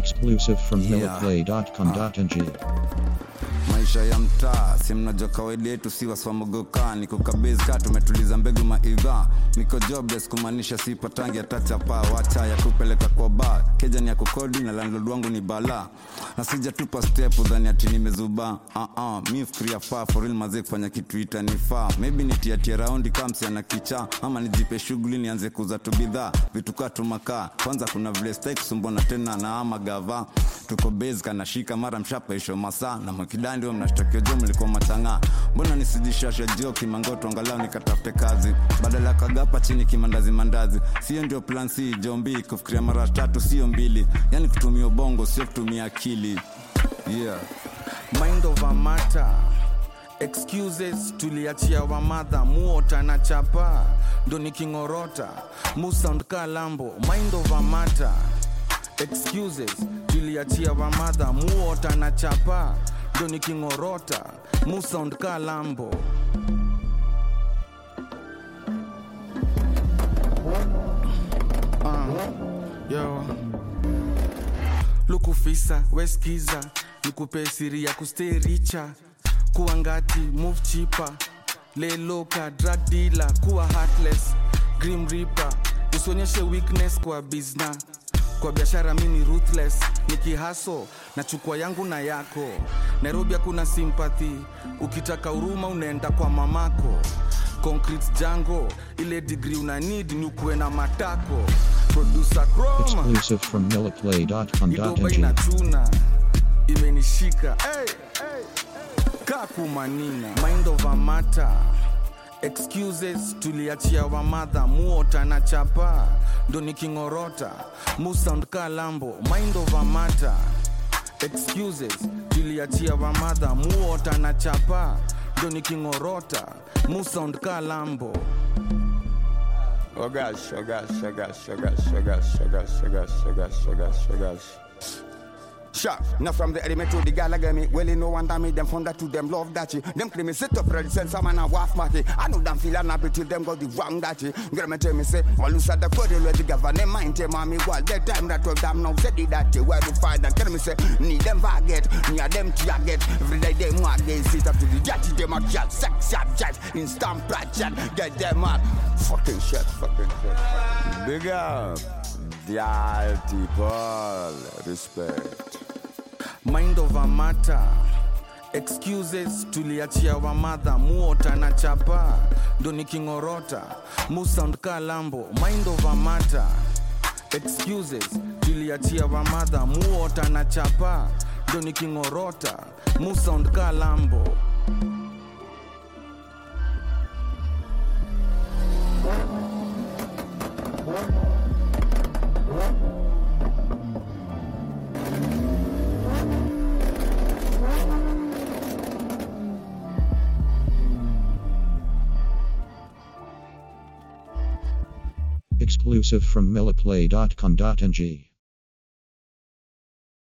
Exclusive from Yeah. milliplay.com.ng. maisha ya mtaa si mnajua kawaida yetu si waswamogoka niko kabezi ka tumetuliza mbegu maidha niko jobless kumaanisha sipatangi atachapa wacha ya kupeleka kwa ba keja ni ya kukodi na landlord wangu ni bala na sijatupa step udhani ati nimezuba uh -uh, mi fikiria faa for real mazee kufanya kitu itanifaa maybe nitiatie raundi kamsi ana kicha ama nijipe shughuli nianze kuza tu bidhaa vitu kaa tumakaa kwanza kuna vile stai kusumbwana tena na ama gava tuko base kanashika mara mshapaisho masaa na makidandi wa mnashtakia jo mlikuwa matang'aa mbona nisijishasha jio kimangoto angalau nikatafute kazi badala ya kagapa chini kimandazi mandazi sio ndio plan c jombi kufikiria mara tatu sio mbili yani kutumia ubongo sio kutumia akili yeah mind over matter excuses tuliachia wamadha muota na chapa ndo nikingorota musound ka lambo mind over matter excuses tuliachia wamadha muota na chapa ndo nikingorota musound ka lambo yo lukufisa weskiza nikupe siri ya kustay richa kuwa ngati move chipa leloka drug dealer kuwa heartless grim reaper usionyeshe weakness kwa bizna kwa biashara mini ruthless nikihaso na chukua yangu na yako nairobi hakuna sympathy ukitaka huruma unaenda kwa mamako concrete jango ile digri una need ni ukuwe na matako producer chroma Exclusive from idoba milliplay.com.ng. inachuna imenishika hey, hey. kakumanina mind over matter excuses tuliachia wamadha muota na chapa ndo nikingorota musound ka lambo mind over matter excuses tuliachia wamadha muota na chapa ndo nikingorota musound ka lambo Oh gosh, oh gosh, oh gosh, oh gosh, oh gosh, oh gosh, oh gosh, oh gosh, oh gosh, oh gosh. Sharp, now from the element to the galagami, well, you know, one time them found that to them love that you. Them claim me sit up ready, send someone a waff matty. I know them feel unhappy till them got the wrong that you. Girl, me tell me say, all you said the code where the government mind tell mommy, well, that time that was them now said it that you where to find and tell me say, need them forget, near them to get. Every day they want they sit up to the judge, them a chat, sex, chat, chat, instant chat, get them out. Fucking shit, fucking shit. Big up, the people, respect. mind over matter excuses tuliachia wamadha muota na chapa ndo nikingorota musound ka lambo mind over matter excuses tuliachia wamadha muota na chapa ndo nikingorota musound ka lambo Exclusive from milliplay.com.ng.